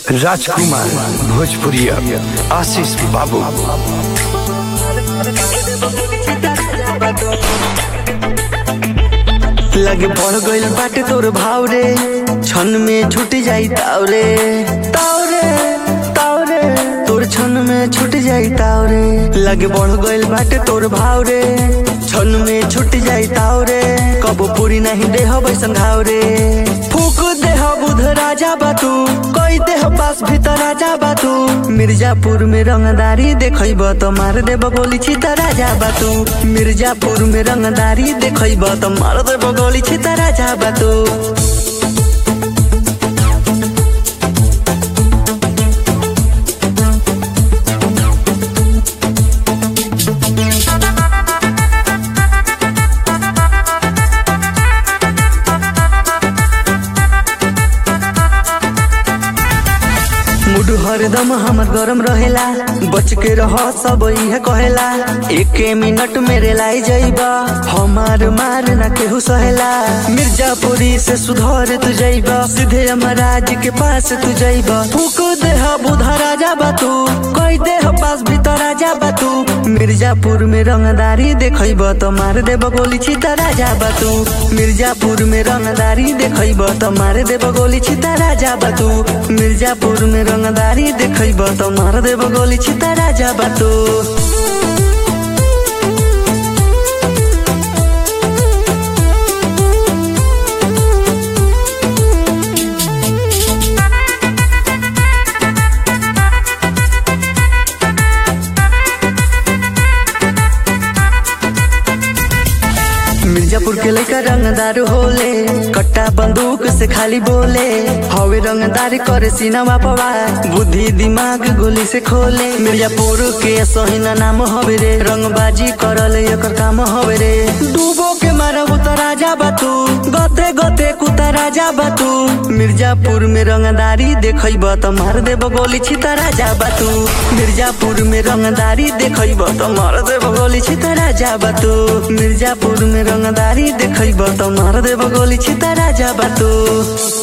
राजकुमार भोजपुरिया आशीष बाबू लगे बढ़ गइल बाटे तोर भाव रे क्षण में छूट जाई ताव रे ताव रे ताव रे तोर क्षण में छूट जाई ताव रे लगे बढ़ गइल बाटे तोर भाव रे क्षण में छूट जाई ताव रे कबो पूरी नहीं देह बैसन घाव रे फूक देह बुध राजा बातू कोई देह पास भीतर राजा बातू मिर्जापुर में रंगदारी देखब तो मार देब गोली छिता राजा बातू मिर्जापुर में रंगदारी देखब तो मार देब गोली छिता राजा बातू मूड हरदम हमर गरम रहेला बच के रह सब इहे कहेला एक मिनट मेरे लाई जाइबा हमार मार ना केहू सहेला मिर्जापुरी से सुधर तू जाइबा सीधे अमराज के पास तू जाइबा फूक देह बुधा राजा बातू कोई देह पास भीतर राजा बातू मिर्जापुर में रंगदारी देखब तो मार देब गोली छिता राजा बातू मिर्जापुर में रंगदारी देखब तो मार देब गोली छिता राजा बातू मिर्जापुर में रंगदारी देखब तो मार देब गोली छिता राजा बातू मिर्जापुर के लड़का रंगदार होले कट्टा बंदूक से खाली बोले हवे रंगदार करे सीनावा पवा बुद्धि दिमाग गोली से खोले मिर्जापुर के सहीना नाम हवे रे रंगबाजी करल एकर काम हवे रे डूबो के मारा उतर राजा बातू गते गते कुता राजा बातू मिर्जापुर में रंगदारी देखब तो मार देब गोली छिता राजा बातू मिर्जापुर में रंगदारी देखब तो मार देब गोली छिता राजा बातू मिर्जापुर में रंगदारी देखब तो मार देब गोली छिता राजा बातू